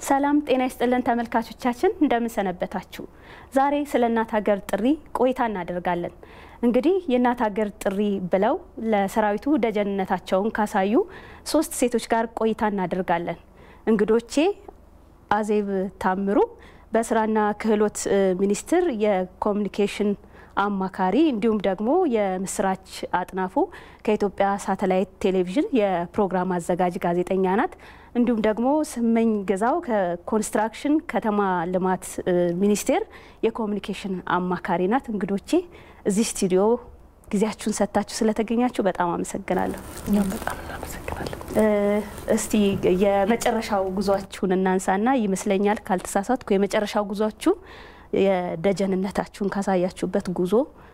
ሰላም ጤና ይስጥልን ተመልካቾቻችን፣ እንደምን ሰነበታችሁ? ዛሬ ስለ እናት ሀገር ጥሪ ቆይታ እናደርጋለን። እንግዲህ የእናት ሀገር ጥሪ ብለው ለሰራዊቱ ደጀንነታቸውን ካሳዩ ሶስት ሴቶች ጋር ቆይታ እናደርጋለን። እንግዶቼ አዜብ ታምሩ በስራና ክህሎት ሚኒስቴር የኮሚኒኬሽን አማካሪ እንዲሁም ደግሞ የምስራች አጥናፉ ከኢትዮጵያ ሳተላይት ቴሌቪዥን የፕሮግራም አዘጋጅ ጋዜጠኛ ናት። እንዲሁም ደግሞ ስመኝ ገዛው ከኮንስትራክሽን ከተማ ልማት ሚኒስቴር የኮሚኒኬሽን አማካሪ ናት። እንግዶቼ እዚህ ስቱዲዮ ጊዜያችሁን ሰጥታችሁ ስለተገኛችሁ በጣም አመሰግናለሁ። እኛም በጣም እናመሰግናለን። እስቲ የመጨረሻው ጉዟችሁን እናንሳና ይመስለኛል ካልተሳሳትኩ የመጨረሻው ጉዟችሁ የደጀንነታችሁን ካሳያችሁበት ጉዞ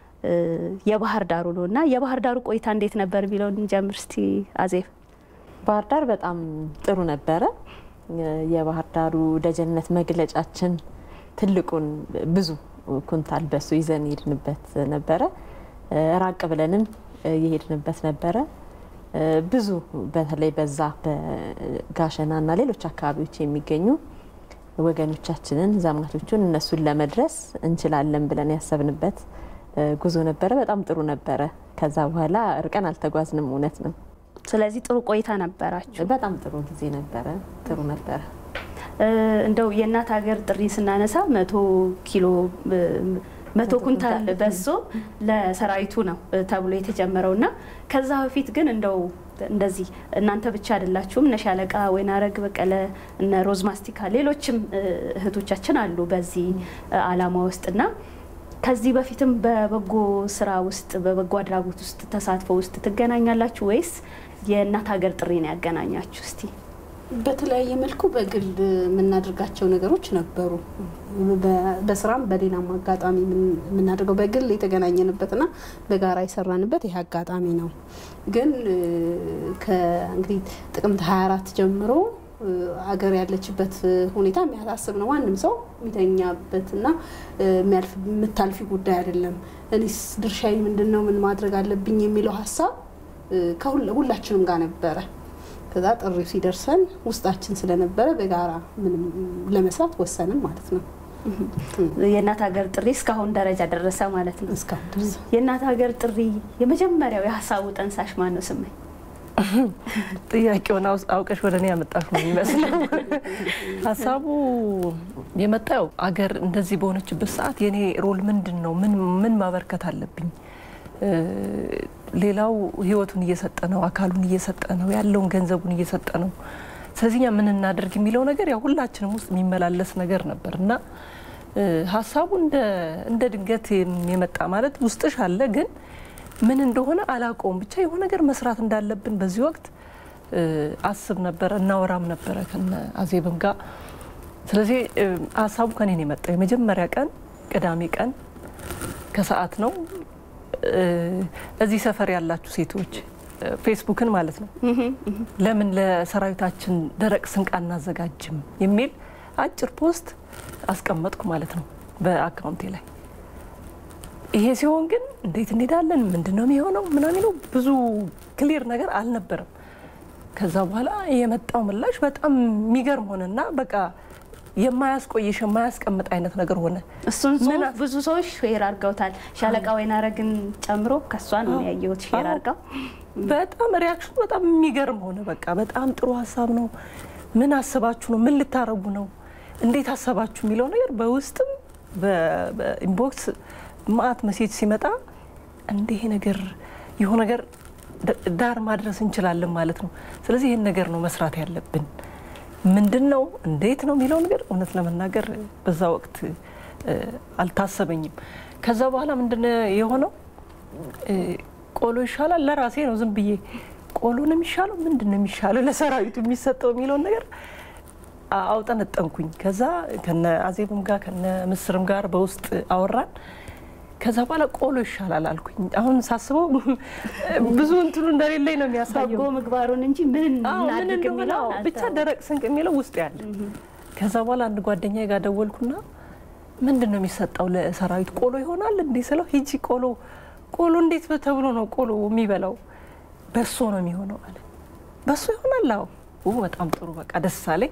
የባህር ዳሩ ነው እና የባህር ዳሩ ቆይታ እንዴት ነበር የሚለውን እንጀምር እስቲ አዜብ። ባህር ዳር በጣም ጥሩ ነበረ። የባህር ዳሩ ደጀንነት መግለጫችን ትልቁን ብዙ ኩንታል በሱ ይዘን የሄድንበት ነበረ። ራቅ ብለንም የሄድንበት ነበረ። ብዙ በተለይ በዛ በጋሸና እና ሌሎች አካባቢዎች የሚገኙ ወገኖቻችንን ዘማቾቹን እነሱን ለመድረስ እንችላለን ብለን ያሰብንበት ጉዞ ነበረ። በጣም ጥሩ ነበረ። ከዛ በኋላ እርቀን አልተጓዝንም፣ እውነት ነው። ስለዚህ ጥሩ ቆይታ ነበራችሁ። በጣም ጥሩ ጊዜ ነበረ። ጥሩ ነበረ። እንደው የእናት ሀገር ጥሪ ስናነሳ መቶ ኪሎ መቶ ኩንታል በሶ ለሰራዊቱ ነው ተብሎ የተጀመረው እና ከዛ በፊት ግን እንደው እንደዚህ እናንተ ብቻ አይደላችሁም። እነ ሻለቃ ወይናረግ በቀለ፣ እነ ሮዝ ማስቲካ፣ ሌሎችም እህቶቻችን አሉ በዚህ አላማ ውስጥ እና ከዚህ በፊትም በበጎ ስራ ውስጥ በበጎ አድራጎት ውስጥ ተሳትፎ ውስጥ ትገናኛላችሁ ወይስ የእናት ሀገር ጥሪ ነው ያገናኛችሁ? እስቲ በተለያየ መልኩ በግል የምናደርጋቸው ነገሮች ነበሩ። በስራም በሌላም አጋጣሚ የምናደርገው በግል የተገናኘንበትና በጋራ የሰራንበት ይህ አጋጣሚ ነው። ግን ከእንግዲህ ጥቅምት 24 ጀምሮ አገር ያለችበት ሁኔታ የሚያሳስብ ነው። ማንም ሰው የሚተኛበትና የምታልፊ ጉዳይ አይደለም። እኔስ ድርሻዬ ምንድን ነው? ምን ማድረግ አለብኝ የሚለው ሀሳብ ከሁላችንም ጋር ነበረ። ከዛ ጥሪው ሲደርሰን ውስጣችን ስለነበረ በጋራ ምንም ለመስራት ወሰንም ማለት ነው። የእናት ሀገር ጥሪ እስካሁን ደረጃ ደረሰ ማለት ነው። እስካሁን ድረስ የእናት ሀገር ጥሪ የመጀመሪያው የሀሳቡ ጠንሳሽ ማን ነው? ስመኝ ጥያቄውን አውቀሽ ወደ እኔ ያመጣሽ ነው የሚመስለው። ሀሳቡ የመጣው አገር እንደዚህ በሆነችበት ሰዓት የኔ ሮል ምንድን ነው? ምን ማበርከት አለብኝ? ሌላው ህይወቱን እየሰጠ ነው፣ አካሉን እየሰጠ ነው፣ ያለውን ገንዘቡን እየሰጠ ነው። ስለዚህ እኛ ምን እናደርግ የሚለው ነገር ያው ሁላችንም ውስጥ የሚመላለስ ነገር ነበር እና ሀሳቡ እንደ ድንገት የመጣ ማለት ውስጥሽ አለ ግን ምን እንደሆነ አላውቀውም። ብቻ የሆነ ነገር መስራት እንዳለብን በዚህ ወቅት አስብ ነበረ፣ እናወራም ነበረ ከነ አዜብም ጋር። ስለዚህ ሀሳቡ ከኔ ነው የመጣው። የመጀመሪያ ቀን ቅዳሜ ቀን ከሰዓት ነው። እዚህ ሰፈር ያላችሁ ሴቶች ፌስቡክን ማለት ነው ለምን ለሰራዊታችን ደረቅ ስንቅ አናዘጋጅም የሚል አጭር ፖስት አስቀመጥኩ ማለት ነው በአካውንቴ ላይ። ይሄ ሲሆን ግን እንዴት እንሄዳለን፣ ምንድን ነው የሚሆነው ምናምን ነው ብዙ ክሊር ነገር አልነበረም። ከዛ በኋላ የመጣው ምላሽ በጣም የሚገርም ሆነና በቃ የማያስቆይሽ የማያስቀምጥ አይነት ነገር ሆነ። እሱን ጽሁፍ ብዙ ሰዎች ሼር አድርገውታል። ሻለቃ ወይናረግን ጨምሮ ከሷ ነው ያየሁት ሼር አድርገው። በጣም ሪያክሽኑ በጣም የሚገርም ሆነ። በቃ በጣም ጥሩ ሀሳብ ነው። ምን አስባችሁ ነው? ምን ልታረጉ ነው? እንዴት አሰባችሁ የሚለው ነገር በውስጥም በኢንቦክስ ማአት መሴጅ ሲመጣ እንደ ይሄ ነገር የሆነ ነገር ዳር ማድረስ እንችላለን ማለት ነው። ስለዚህ ይህን ነገር ነው መስራት ያለብን። ምንድን ነው እንዴት ነው የሚለው ነገር እውነት ለመናገር በዛ ወቅት አልታሰበኝም። ከዛ በኋላ ምንድን የሆነው ቆሎ ይሻላል ለራሴ ነው ዝም ብዬ ቆሎ ነው የሚሻለው ምንድን ነው የሚሻለው ለሰራዊቱ የሚሰጠው የሚለውን ነገር አውጠነጠንኩኝ። ከዛ ከነ አዜብም ጋር ከነ ምስርም ጋር በውስጥ አወራን። ከዛ በኋላ ቆሎ ይሻላል አልኩኝ። አሁን ሳስበው ብዙ እንትኑ እንደሌለኝ ነው የሚያሳየው በጎ ምግባሩን እንጂ ምን እናድርግ የሚለው ብቻ ደረቅ ስንቅ የሚለው ውስጥ ያለ። ከዛ በኋላ አንድ ጓደኛ ጋር ደወልኩና ምንድን ነው የሚሰጠው ለሰራዊት ቆሎ ይሆናል እንዴ ስለው ሂጂ ቆሎ ቆሎ እንዴት ተብሎ ነው ቆሎ የሚበላው? በሶ ነው የሚሆነው አለ። በሶ ይሆናል? አዎ። በጣም ጥሩ በቃ ደስ አለኝ።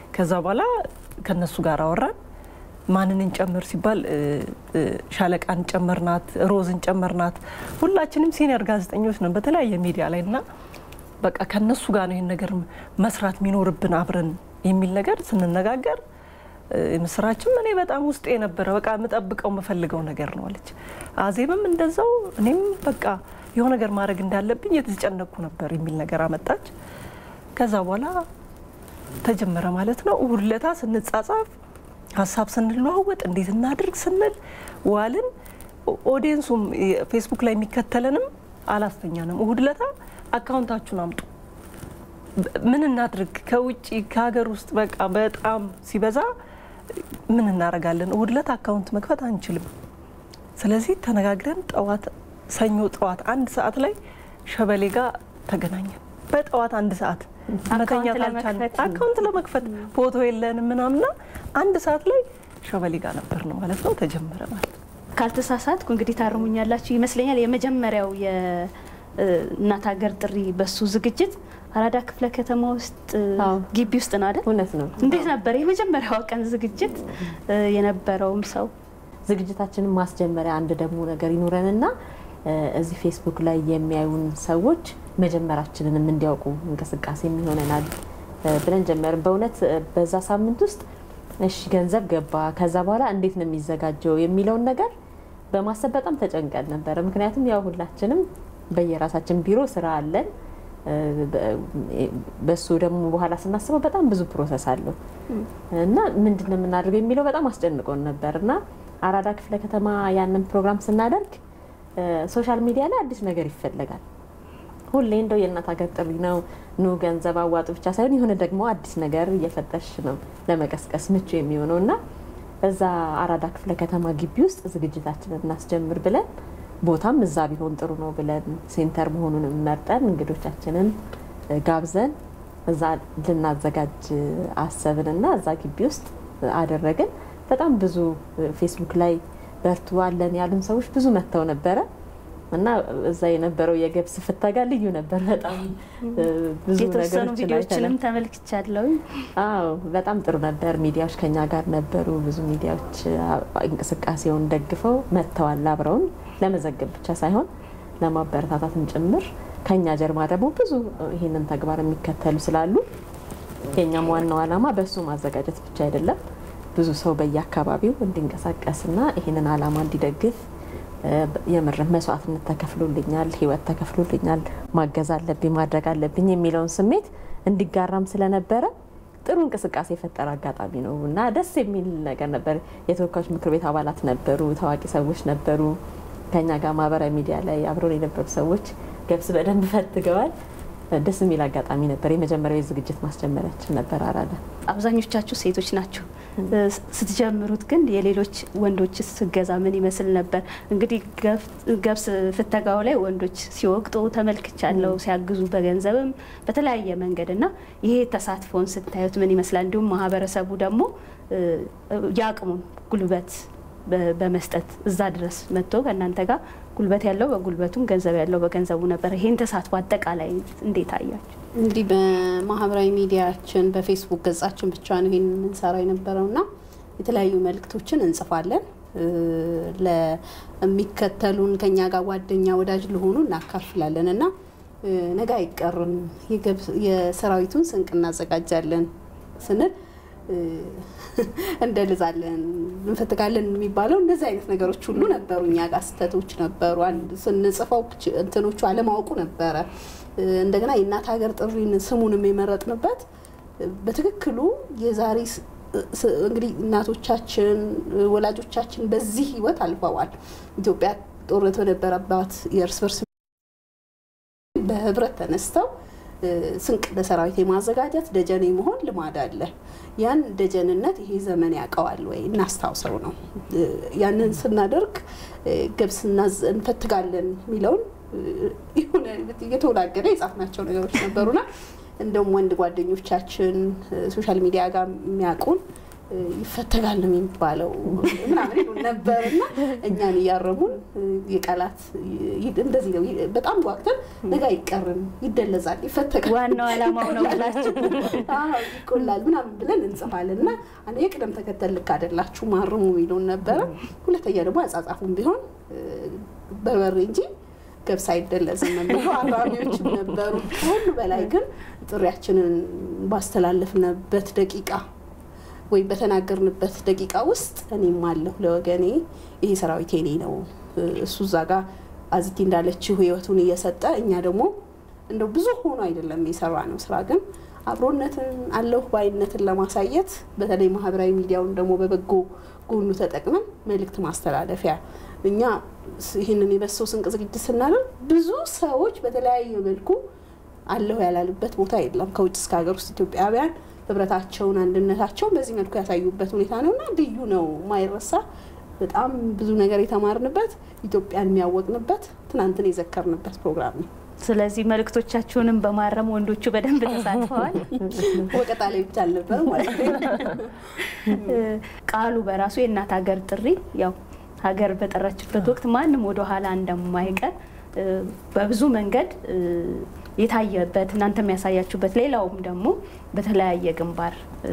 ከዛ በኋላ ከነሱ ጋር አወራን። ማንን እንጨምር ሲባል ሻለቃን ጨመርናት፣ ሮዝን ጨመርናት። ሁላችንም ሲኒየር ጋዜጠኞች ነን በተለያየ ሚዲያ ላይ እና በቃ ከነሱ ጋር ነው ይህን ነገር መስራት የሚኖርብን አብረን የሚል ነገር ስንነጋገር ምስራችም እኔ በጣም ውስጤ የነበረ በቃ የምጠብቀው የምፈልገው ነገር ነው አለች። አዜብም እንደዛው እኔም በቃ የሆነ ነገር ማድረግ እንዳለብኝ የተጨነኩ ነበር የሚል ነገር አመጣች። ከዛ በኋላ ተጀመረ ማለት ነው። እሁድ ለታ ስንጻጻፍ ሀሳብ ስንለዋወጥ እንዴት እናድርግ ስንል ዋልን። ኦዲየንሱም ፌስቡክ ላይ የሚከተለንም አላስተኛንም። እሁድ ለታ አካውንታችሁን አምጡ ምን እናድርግ ከውጭ ከሀገር ውስጥ በቃ በጣም ሲበዛ ምን እናደርጋለን? እሁድ ዕለት አካውንት መክፈት አንችልም። ስለዚህ ተነጋግረን ጠዋት ሰኞ ጠዋት አንድ ሰዓት ላይ ሸበሌ ጋር ተገናኘን። በጠዋት አንድ ሰዓት መተኛት አልቻልንም። አካውንት ለመክፈት ፎቶ የለንም ምናምና አንድ ሰዓት ላይ ሸበሌ ጋር ነበር ነው ማለት ነው። ተጀመረ ማለት ነው። ካልተሳሳትኩ እንግዲህ ታርሙኛላችሁ ይመስለኛል የመጀመሪያው የእናት ሀገር ጥሪ በሱ ዝግጅት አራዳ ክፍለ ከተማ ውስጥ ግቢ ውስጥ ነው አይደል? እውነት ነው። እንዴት ነበር የመጀመሪያው ቀን ዝግጅት የነበረውም ሰው? ዝግጅታችንን ማስጀመሪያ አንድ ደግሞ ነገር ይኑረንና እዚህ ፌስቡክ ላይ የሚያዩን ሰዎች መጀመራችንንም እንዲያውቁ እንቅስቃሴ የሚሆነናል ብለን ጀመርን። በእውነት በዛ ሳምንት ውስጥ እሺ ገንዘብ ገባ፣ ከዛ በኋላ እንዴት ነው የሚዘጋጀው የሚለውን ነገር በማሰብ በጣም ተጨንቀን ነበረ። ምክንያቱም ያው ሁላችንም በየራሳችን ቢሮ ስራ አለን። በሱ ደግሞ በኋላ ስናስበው በጣም ብዙ ፕሮሰስ አለው እና ምንድን ነው የምናደርገው የሚለው በጣም አስጨንቆን ነበር እና አራዳ ክፍለ ከተማ ያንን ፕሮግራም ስናደርግ ሶሻል ሚዲያ ላይ አዲስ ነገር ይፈለጋል። ሁሌ እንደው የእናት ሀገር ጥሪ ነው ኑ ገንዘብ አዋጡ ብቻ ሳይሆን የሆነ ደግሞ አዲስ ነገር እየፈጠርሽ ነው ለመቀስቀስ ምቹ የሚሆነው እና እዛ አራዳ ክፍለ ከተማ ግቢ ውስጥ ዝግጅታችንን እናስጀምር ብለን ቦታም እዛ ቢሆን ጥሩ ነው ብለን ሴንተር መሆኑንም መርጠን እንግዶቻችንን ጋብዘን እዛ ልናዘጋጅ አሰብንና እዛ ግቢ ውስጥ አደረግን። በጣም ብዙ ፌስቡክ ላይ በርቱ አለን ያሉን ሰዎች ብዙ መጥተው ነበረ እና እዛ የነበረው የገብስ ፍተጋ ልዩ ነበር። በጣም ብዙ የተወሰኑ ነገሮችን ቪዲዮዎችንም አይተናል። ተመልክቻለሁ። አዎ በጣም ጥሩ ነበር። ሚዲያዎች ከኛ ጋር ነበሩ። ብዙ ሚዲያዎች እንቅስቃሴውን ደግፈው መጥተዋል። አብረውን ለመዘገብ ብቻ ሳይሆን ለማበረታታትም ጭምር ከኛ ጀርባ ደግሞ ብዙ ይህንን ተግባር የሚከተሉ ስላሉ የኛም ዋናው ዓላማ በእሱ ማዘጋጀት ብቻ አይደለም፣ ብዙ ሰው በየአካባቢው እንዲንቀሳቀስና ይህንን ዓላማ እንዲደግፍ የምር መስዋዕትነት ተከፍሎልኛል፣ ህይወት ተከፍሎልኛል፣ ማገዝ አለብኝ፣ ማድረግ አለብኝ የሚለውን ስሜት እንዲጋራም ስለነበረ ጥሩ እንቅስቃሴ የፈጠረ አጋጣሚ ነው እና ደስ የሚል ነገር ነበር። የተወካዮች ምክር ቤት አባላት ነበሩ፣ ታዋቂ ሰዎች ነበሩ። ከኛ ጋር ማህበራዊ ሚዲያ ላይ አብረውን የነበሩ ሰዎች ገብስ በደንብ ፈትገዋል። ደስ የሚል አጋጣሚ ነበር። የመጀመሪያው የዝግጅት ማስጀመሪያችን ነበር አራዳ። አብዛኞቻችሁ ሴቶች ናችሁ። ስትጀምሩት ግን የሌሎች ወንዶች ስገዛ ምን ይመስል ነበር? እንግዲህ ገብስ ፍተጋው ላይ ወንዶች ሲወቅጡ ተመልክቻለሁ፣ ሲያግዙ በገንዘብም በተለያየ መንገድ እና ይሄ ተሳትፎን ስታዩት ምን ይመስላል? እንዲሁም ማህበረሰቡ ደግሞ የአቅሙን ጉልበት በመስጠት እዛ ድረስ መጥቶ ከእናንተ ጋር ጉልበት ያለው በጉልበቱም ገንዘብ ያለው በገንዘቡ ነበር። ይሄን ተሳትፎ አጠቃላይ እንዴት አያችሁ? እንግዲህ በማህበራዊ ሚዲያችን በፌስቡክ ገጻችን ብቻ ነው ይህን የምንሰራ የነበረው እና የተለያዩ መልእክቶችን እንጽፋለን። ለሚከተሉን ከኛ ጋር ጓደኛ ወዳጅ ለሆኑ እናካፍላለን እና ነገ አይቀርም የሰራዊቱን ስንቅ እናዘጋጃለን ስንል እንደልዛለን እንፈትጋለን የሚባለው እንደዚህ አይነት ነገሮች ሁሉ ነበሩ። እኛ ጋር ስህተቶች ነበሩ። ስንጽፈው እንትኖቹ አለማወቁ ነበረ። እንደገና የእናት ሀገር ጥሪን ስሙንም የመረጥንበት በትክክሉ የዛሬ እንግዲህ እናቶቻችን ወላጆቻችን በዚህ ህይወት አልፈዋል። ኢትዮጵያ ጦርነት በነበረባት የእርስ በርስ በህብረት ተነስተው ስንቅ ለሰራዊት የማዘጋጀት ደጀኔ መሆን ልማድ አለ። ያን ደጀንነት ይሄ ዘመን ያውቀዋል ወይ እናስታውሰው ነው። ያንን ስናደርግ ገብስ እንፈትጋለን የሚለውን የሆነ እየተወላገደ የጻፍናቸው ነገሮች ነበሩና እንደውም ወንድ ጓደኞቻችን ሶሻል ሚዲያ ጋር የሚያውቁን ይፈተጋል ነው የሚባለው ምናምን ይሉን ነበር እና እኛን እያረሙን የቃላት እንደዚህ ነው። በጣም ጓግተን ነገ አይቀርም፣ ይደለዛል፣ ይፈተጋል፣ ዋናው ዓላማው ነው ብላችሁ ይቆላል ምናምን ብለን እንጽፋለን እና አንደኛ ቅደም ተከተል ልክ አይደላችሁ ማርሙ የሚለውን ነበረ። ሁለተኛ ደግሞ አጻጻፉም ቢሆን በርበሬ እንጂ ገብስ አይደለዝም የሚሉ አራሚዎችም ነበሩ። ከሁሉ በላይ ግን ጥሪያችንን ባስተላለፍንበት ደቂቃ ወይም በተናገርንበት ደቂቃ ውስጥ እኔም አለሁ ለወገኔ፣ ይሄ ሰራዊት የኔ ነው፣ እሱ እዛ ጋር አዚቲ እንዳለችው ህይወቱን እየሰጠ እኛ ደግሞ እንደው ብዙ ሆኖ አይደለም የሰራ ነው ስራ ግን አብሮነትን አለሁ ባይነትን ለማሳየት በተለይ ማህበራዊ ሚዲያውን ደግሞ በበጎ ጎኑ ተጠቅመን መልእክት ማስተላለፊያ እኛ ይህንን የበሰው ስንቅ ዝግጅት ስናደርግ ብዙ ሰዎች በተለያየ መልኩ አለሁ ያላሉበት ቦታ የለም። ከውጭ እስከ ሀገር ውስጥ ኢትዮጵያውያን ህብረታቸውን፣ አንድነታቸውን በዚህ መልኩ ያሳዩበት ሁኔታ ነው እና ልዩ ነው፣ ማይረሳ በጣም ብዙ ነገር የተማርንበት ኢትዮጵያን የሚያወቅንበት ትናንትን የዘከርንበት ፕሮግራም ነው። ስለዚህ መልእክቶቻችሁንም በማረም ወንዶቹ በደንብ ተሳትፈዋል። ወቀጣ ላይ ብቻ አልነበረ ማለት ነው። ቃሉ በራሱ የእናት ሀገር ጥሪ ያው ሀገር በጠራችበት ወቅት ማንም ወደ ኋላ እንደማይቀር በብዙ መንገድ የታየበት እናንተ የሚያሳያችሁበት ሌላውም ደግሞ በተለያየ ግንባር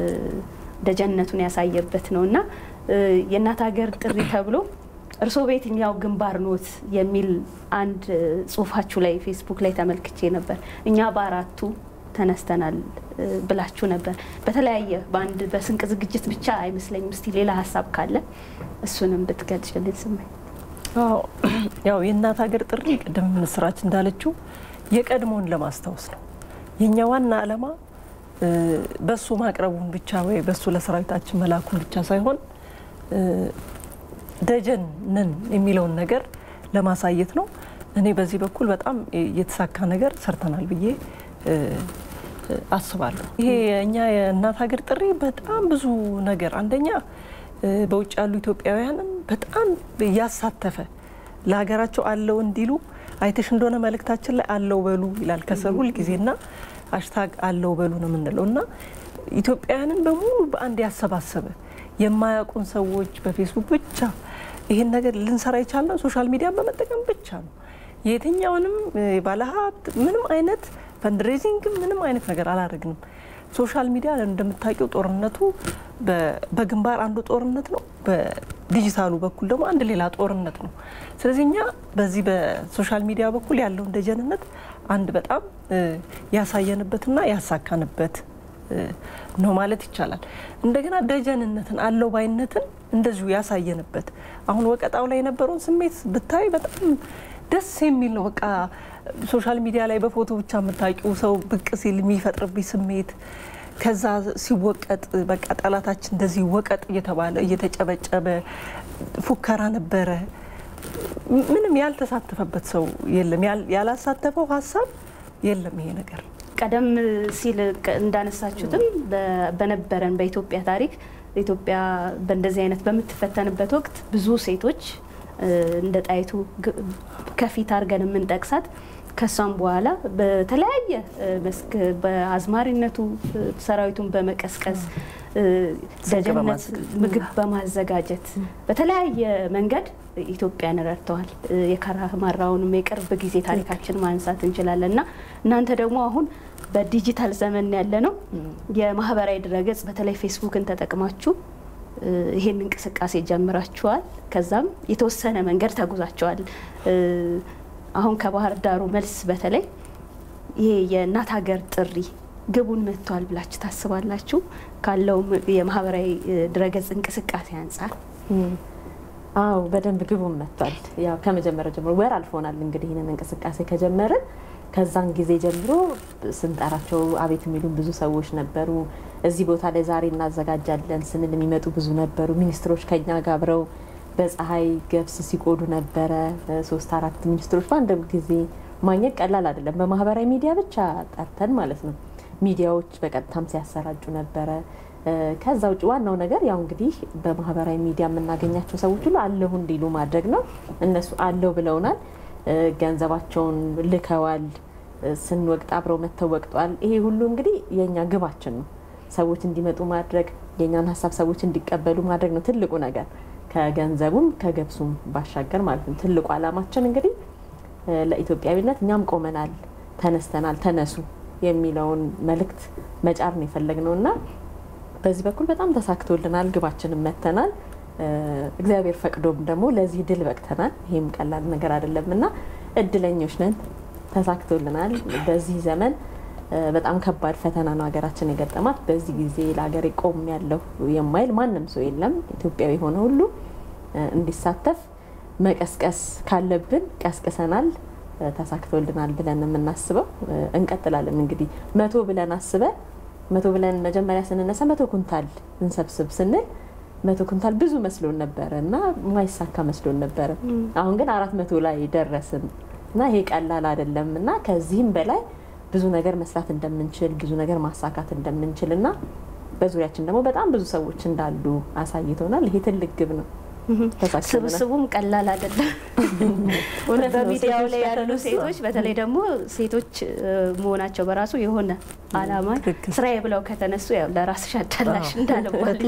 ደጀነቱን ያሳየበት ነው እና የእናት ሀገር ጥሪ ተብሎ እርስዎ በየትኛው ግንባር ኖት የሚል አንድ ጽሁፋችሁ ላይ ፌስቡክ ላይ ተመልክቼ ነበር። እኛ በአራቱ ተነስተናል ብላችሁ ነበር። በተለያየ በአንድ በስንቅ ዝግጅት ብቻ አይመስለኝም። እስቲ ሌላ ሀሳብ ካለ እሱንም ብትገልጭልን ስማኝ። ያው የእናት ሀገር ጥሪ ቅድም ምስራች እንዳለችው የቀድሞውን ለማስታወስ ነው። የእኛ ዋና ዓላማ በሱ ማቅረቡን ብቻ ወይ በሱ ለሰራዊታችን መላኩን ብቻ ሳይሆን ደጀን ነን የሚለውን ነገር ለማሳየት ነው። እኔ በዚህ በኩል በጣም የተሳካ ነገር ሰርተናል ብዬ አስባለሁ። ይሄ የእኛ የእናት ሀገር ጥሪ በጣም ብዙ ነገር አንደኛ በውጭ ያሉ ኢትዮጵያውያንን በጣም ያሳተፈ ለሀገራቸው አለው እንዲሉ አይተሽ እንደሆነ መልእክታችን ላይ አለው በሉ ይላል ከስር ሁል ጊዜና ሀሽታግ አለው በሉ ነው የምንለው እና ኢትዮጵያውያንን በሙሉ በአንድ ያሰባሰበ የማያውቁን ሰዎች በፌስቡክ ብቻ ይህን ነገር ልንሰራ የቻልነው ሶሻል ሚዲያን በመጠቀም ብቻ ነው። የትኛውንም ባለሀብት ምንም አይነት ፈንድሬዚንግ ምንም አይነት ነገር አላደረግንም። ሶሻል ሚዲያ እንደምታውቂው ጦርነቱ በግንባር አንዱ ጦርነት ነው፣ በዲጂታሉ በኩል ደግሞ አንድ ሌላ ጦርነት ነው። ስለዚህ እኛ በዚህ በሶሻል ሚዲያ በኩል ያለውን ደጀንነት አንድ በጣም ያሳየንበትና ያሳካንበት ነው ማለት ይቻላል። እንደገና ደጀንነትን አለው ባይነትን እንደዚሁ ያሳየንበት አሁን ወቀጣው ላይ የነበረውን ስሜት ብታይ በጣም ደስ የሚል ነው። በቃ ሶሻል ሚዲያ ላይ በፎቶ ብቻ የምታውቂው ሰው ብቅ ሲል የሚፈጥርብኝ ስሜት ከዛ ሲወቀጥ በቃ ጠላታችን እንደዚህ ወቀጥ እየተባለ እየተጨበጨበ ፉከራ ነበረ። ምንም ያልተሳተፈበት ሰው የለም፣ ያላሳተፈው ሀሳብ የለም ይሄ ነገር ቀደም ሲል እንዳነሳችሁትም በነበረን በኢትዮጵያ ታሪክ ኢትዮጵያ በእንደዚህ አይነት በምትፈተንበት ወቅት ብዙ ሴቶች እንደ ጣይቱ ከፊት አድርገን የምንጠቅሳት ከሷም በኋላ በተለያየ መስክ በአዝማሪነቱ ሰራዊቱን በመቀስቀስ ደጀነት ምግብ በማዘጋጀት በተለያየ መንገድ ኢትዮጵያን ረድተዋል። የካራማራውንም የቅርብ ጊዜ ታሪካችን ማንሳት እንችላለን እና እናንተ ደግሞ አሁን በዲጂታል ዘመን ያለ ነው የማህበራዊ ድረገጽ በተለይ ፌስቡክን ተጠቅማችሁ ይሄን እንቅስቃሴ ጀምራችኋል። ከዛም የተወሰነ መንገድ ተጉዛችኋል። አሁን ከባህር ዳሩ መልስ በተለይ ይሄ የእናት ሀገር ጥሪ ግቡን መጥቷል ብላችሁ ታስባላችሁ? ካለው የማህበራዊ ድረገጽ እንቅስቃሴ አንጻር አዎ በደንብ ግቡን መጥቷል። ያው ከመጀመሪያ ጀምሮ ወር አልፎናል እንግዲህ ይህንን እንቅስቃሴ ከጀመርን ከዛን ጊዜ ጀምሮ ስንጠራቸው አቤት የሚሉን ብዙ ሰዎች ነበሩ። እዚህ ቦታ ላይ ዛሬ እናዘጋጃለን ስንል የሚመጡ ብዙ ነበሩ። ሚኒስትሮች ከኛ ጋር አብረው በፀሐይ ገብስ ሲቆዱ ነበረ። ሶስት አራት ሚኒስትሮች በአንድ ጊዜ ማግኘት ቀላል አይደለም። በማህበራዊ ሚዲያ ብቻ ጠርተን ማለት ነው። ሚዲያዎች በቀጥታም ሲያሰራጩ ነበረ። ከዛ ውጭ ዋናው ነገር ያው እንግዲህ በማህበራዊ ሚዲያ የምናገኛቸው ሰዎች ሁሉ አለሁ እንዲሉ ማድረግ ነው። እነሱ አለሁ ብለውናል። ገንዘባቸውን ልከዋል። ስንወቅጥ አብረው መጥተው ወቅጠዋል። ይሄ ሁሉ እንግዲህ የእኛ ግባችን ነው። ሰዎች እንዲመጡ ማድረግ፣ የእኛን ሀሳብ ሰዎች እንዲቀበሉ ማድረግ ነው ትልቁ ነገር ከገንዘቡም ከገብሱም ባሻገር ማለት ነው። ትልቁ ዓላማችን እንግዲህ ለኢትዮጵያዊነት እኛም ቆመናል፣ ተነስተናል፣ ተነሱ የሚለውን መልእክት መጫር ነው የፈለግነው እና በዚህ በኩል በጣም ተሳክቶልናል። ግባችንን መተናል። እግዚአብሔር ፈቅዶም ደግሞ ለዚህ ድል በቅተናል። ይህም ቀላል ነገር አይደለም እና እድለኞች ነን። ተሳክቶልናል። በዚህ ዘመን በጣም ከባድ ፈተና ነው ሀገራችን የገጠማት። በዚህ ጊዜ ለሀገሬ ቆም ያለው የማይል ማንም ሰው የለም። ኢትዮጵያዊ የሆነ ሁሉ እንዲሳተፍ መቀስቀስ ካለብን ቀስቅሰናል። ተሳክቶልናል ብለን የምናስበው እንቀጥላለን። እንግዲህ መቶ ብለን አስበን መቶ ብለን መጀመሪያ ስንነሳ መቶ ኩንታል እንሰብስብ ስንል መቶ ኩንታል ብዙ መስሎን ነበረ እና ማይሳካ መስሎን ነበረ። አሁን ግን አራት መቶ ላይ ደረስን እና ይሄ ቀላል አይደለም እና ከዚህም በላይ ብዙ ነገር መስራት እንደምንችል ብዙ ነገር ማሳካት እንደምንችል እና በዙሪያችን ደግሞ በጣም ብዙ ሰዎች እንዳሉ አሳይቶናል። ይሄ ትልቅ ግብ ነው። ስብስቡም ቀላል አይደለም። በሚዲያው ላይ ያሉ ሴቶች በተለይ ደግሞ ሴቶች መሆናቸው በራሱ የሆነ አላማ ስራዬ ብለው ከተነሱ ያው ለራስሽ አዳላሽ እንዳለባል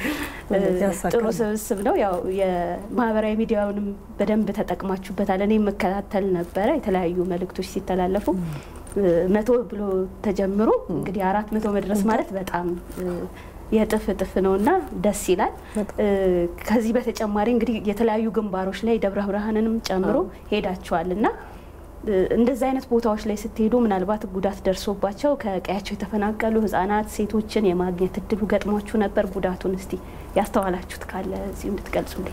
ጥሩ ስብስብ ነው። ያው የማህበራዊ ሚዲያውንም በደንብ ተጠቅማችሁበታል። እኔ የምከታተል ነበረ የተለያዩ መልእክቶች ሲተላለፉ መቶ ብሎ ተጀምሮ እንግዲህ አራት መቶ መድረስ ማለት በጣም የጥፍ እጥፍ ነው እና ደስ ይላል። ከዚህ በተጨማሪ እንግዲህ የተለያዩ ግንባሮች ላይ ደብረ ብርሃንንም ጨምሮ ሄዳችኋል እና እንደዚህ አይነት ቦታዎች ላይ ስትሄዱ ምናልባት ጉዳት ደርሶባቸው ከቀያቸው የተፈናቀሉ ህጻናት፣ ሴቶችን የማግኘት እድሉ ገጥሟችሁ ነበር? ጉዳቱን እስቲ ያስተዋላችሁት ካለ እዚሁ እንድትገልጹልኝ።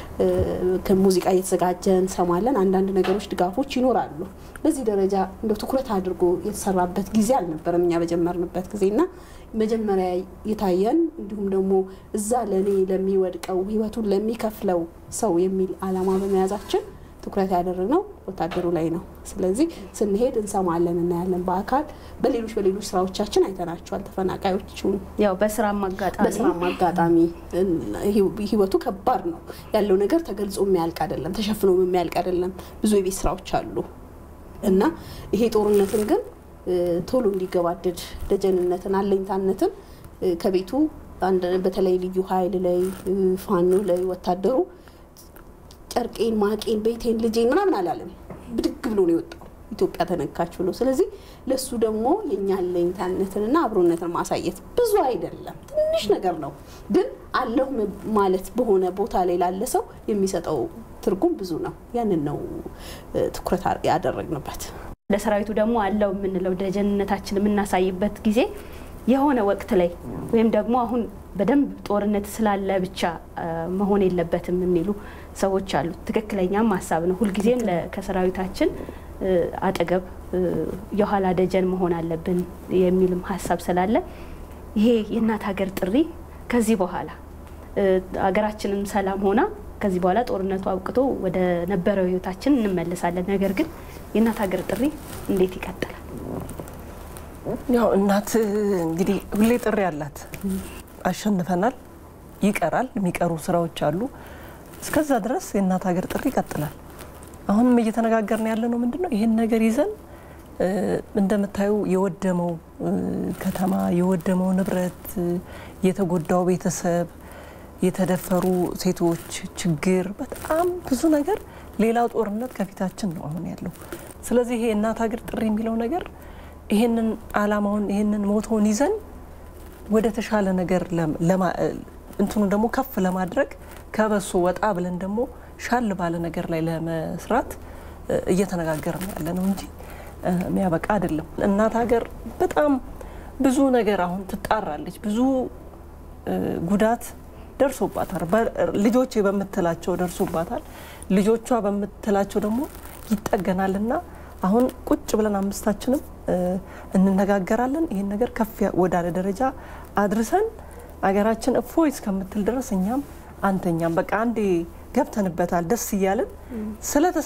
ከሙዚቃ እየተዘጋጀ እንሰማለን። አንዳንድ ነገሮች ድጋፎች ይኖራሉ። በዚህ ደረጃ እንደው ትኩረት አድርጎ የተሰራበት ጊዜ አልነበረም እኛ በጀመርንበት ጊዜ እና መጀመሪያ የታየን እንዲሁም ደግሞ እዛ ለእኔ ለሚወድቀው ህይወቱን ለሚከፍለው ሰው የሚል አላማ በመያዛችን ትኩረት ያደረግነው ወታደሩ ላይ ነው። ስለዚህ ስንሄድ እንሰማለን፣ እናያለን። በአካል በሌሎች በሌሎች ስራዎቻችን አይተናቸዋል። ተፈናቃዮቹን ያው በስራም አጋጣሚ በስራም አጋጣሚ ህይወቱ ከባድ ነው ያለው ነገር ተገልጾ የሚያልቅ አይደለም፣ ተሸፍኖ የሚያልቅ አይደለም። ብዙ የቤት ስራዎች አሉ እና ይሄ ጦርነትን ግን ቶሎ እንዲገባደድ ደጀንነትን፣ አለኝታነትን ከቤቱ በተለይ ልዩ ኃይል ላይ ፋኖ ላይ ወታደሩ ጨርቄን፣ ማቄን፣ ቤቴን፣ ልጄን ምናምን አላለም። ብድግ ብሎ ነው የወጣው ኢትዮጵያ ተነካች ብሎ። ስለዚህ ለሱ ደግሞ የእኛ አለኝታነትንና አብሮነትን ማሳየት ብዙ አይደለም፣ ትንሽ ነገር ነው። ግን አለሁ ማለት በሆነ ቦታ ላይ ላለ ሰው የሚሰጠው ትርጉም ብዙ ነው። ያንን ነው ትኩረት ያደረግንበት። ለሰራዊቱ ደግሞ አለው የምንለው ደጀንነታችን የምናሳይበት ጊዜ የሆነ ወቅት ላይ ወይም ደግሞ አሁን በደንብ ጦርነት ስላለ ብቻ መሆን የለበትም የሚሉ ሰዎች አሉ። ትክክለኛም ሀሳብ ነው። ሁልጊዜም ከሰራዊታችን አጠገብ የኋላ ደጀን መሆን አለብን የሚልም ሀሳብ ስላለ ይሄ የእናት ሀገር ጥሪ ከዚህ በኋላ ሀገራችንን ሰላም ሆና ከዚህ በኋላ ጦርነቱ አብቅቶ ወደ ነበረው ህይወታችን እንመለሳለን። ነገር ግን የእናት ሀገር ጥሪ እንዴት ይቀጥላል? ያው እናት እንግዲህ ሁሌ ጥሪ አላት። አሸንፈናል፣ ይቀራል፣ የሚቀሩ ስራዎች አሉ። እስከዛ ድረስ የእናት ሀገር ጥሪ ይቀጥላል። አሁንም እየተነጋገርን ያለ ነው ምንድን ነው ይህን ነገር ይዘን እንደምታዩ የወደመው ከተማ፣ የወደመው ንብረት፣ የተጎዳው ቤተሰብ፣ የተደፈሩ ሴቶች ችግር፣ በጣም ብዙ ነገር፣ ሌላው ጦርነት ከፊታችን ነው አሁን ያለው። ስለዚህ ይሄ እናት ሀገር ጥሪ የሚለው ነገር ይሄንን አላማውን ይሄንን ሞቶውን ይዘን ወደ ተሻለ ነገር እንትኑ ደግሞ ከፍ ለማድረግ ከበሶ ወጣ ብለን ደግሞ ሻል ባለ ነገር ላይ ለመስራት እየተነጋገርን ያለ ነው እንጂ የሚያበቃ አይደለም። እናት ሀገር በጣም ብዙ ነገር አሁን ትጣራለች። ብዙ ጉዳት ደርሶባታል። ልጆቼ በምትላቸው ደርሶባታል። ልጆቿ በምትላቸው ደግሞ ይጠገናልና አሁን ቁጭ ብለን አምስታችንም እንነጋገራለን። ይህን ነገር ከፍ ወዳለ ደረጃ አድርሰን አገራችን እፎይ እስከምትል ድረስ እኛም አንተኛም በቃ አንዴ ገብተንበታል ደስ እያለን ስለተሳ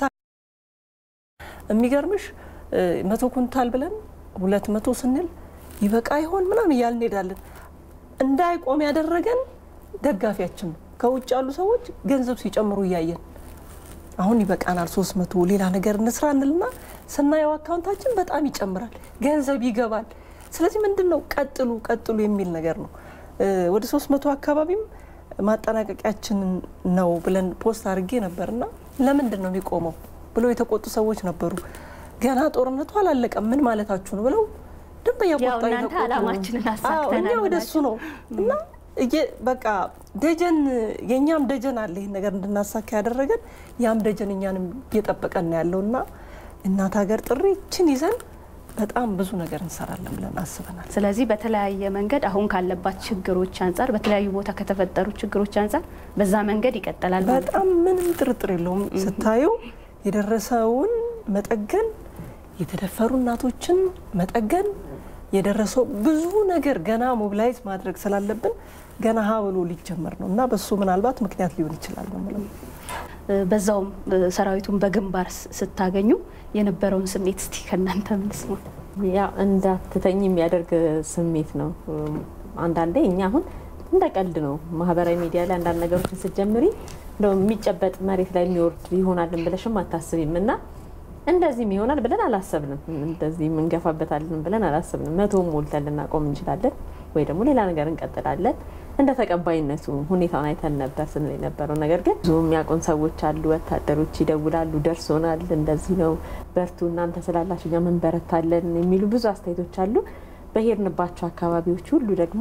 የሚገርምሽ መቶ ኩንታል ብለን ሁለት መቶ ስንል ይበቃ ይሆን ምናምን እያልን እንሄዳለን። እንዳይቆም ያደረገን ደጋፊያችን ነው። ከውጭ ያሉ ሰዎች ገንዘብ ሲጨምሩ እያየን አሁን ይበቃናል ሶስት መቶ ሌላ ነገር እንስራ እንልና ስናየው አካውንታችን በጣም ይጨምራል፣ ገንዘብ ይገባል። ስለዚህ ምንድን ነው ቀጥሉ ቀጥሉ የሚል ነገር ነው። ወደ ሶስት መቶ አካባቢም ማጠናቀቂያችን ነው ብለን ፖስት አድርጌ ነበርና ለምንድን ነው የሚቆመው ብለው የተቆጡ ሰዎች ነበሩ። ገና ጦርነቱ አላለቀም ምን ማለታችሁ ነው ብለው ደንበኛ ቆጣ እናንተ አላማችንን አሳክተናል እኛ ወደ እሱ ነው እና በቃ ደጀን የእኛም ደጀን አለ ይህን ነገር እንድናሳካ ያደረገን ያም ደጀን እኛንም እየጠበቀን ነው ያለው እና እናት ሀገር ጥሪችን ይዘን በጣም ብዙ ነገር እንሰራለን ብለን አስበናል። ስለዚህ በተለያየ መንገድ አሁን ካለባት ችግሮች አንጻር በተለያዩ ቦታ ከተፈጠሩ ችግሮች አንጻር በዛ መንገድ ይቀጥላል ማለት ነው። በጣም ምንም ጥርጥር የለውም። ስታዩ የደረሰውን መጠገን፣ የተደፈሩ እናቶችን መጠገን፣ የደረሰው ብዙ ነገር ገና ሞቢላይዝ ማድረግ ስላለብን ገና ሀ ብሎ ሊጀመር ነው እና በሱ ምናልባት ምክንያት ሊሆን ይችላል ነው የምለው። በዛውም ሰራዊቱን በግንባር ስታገኙ የነበረውን ስሜት እስቲ ከእናንተ ምንስማ። ያ እንዳትተኝ የሚያደርግ ስሜት ነው። አንዳንዴ እኛ አሁን እንደ ቀልድ ነው ማህበራዊ ሚዲያ ላይ አንዳንድ ነገሮችን ስትጀምሪ እንደው የሚጨበጥ መሬት ላይ የሚወርድ ይሆናልን ብለሽም አታስቢም እና እንደዚህም ይሆናል ብለን አላሰብንም። እንደዚህ እንገፋበታለን ብለን አላሰብንም። መቶም ሞልተን ልናቆም እንችላለን ወይ ደግሞ ሌላ ነገር እንቀጥላለን። እንደ ተቀባይነቱ ሁኔታውን አይተን ነበር ስንል የነበረው ነገር ግን ብዙ የሚያውቁን ሰዎች አሉ። ወታደሮች ይደውላሉ፣ ደርሶናል፣ እንደዚህ ነው፣ በርቱ፣ እናንተ ስላላችሁ እኛ እንበረታለን የሚሉ ብዙ አስተያየቶች አሉ። በሄድንባቸው አካባቢዎች ሁሉ ደግሞ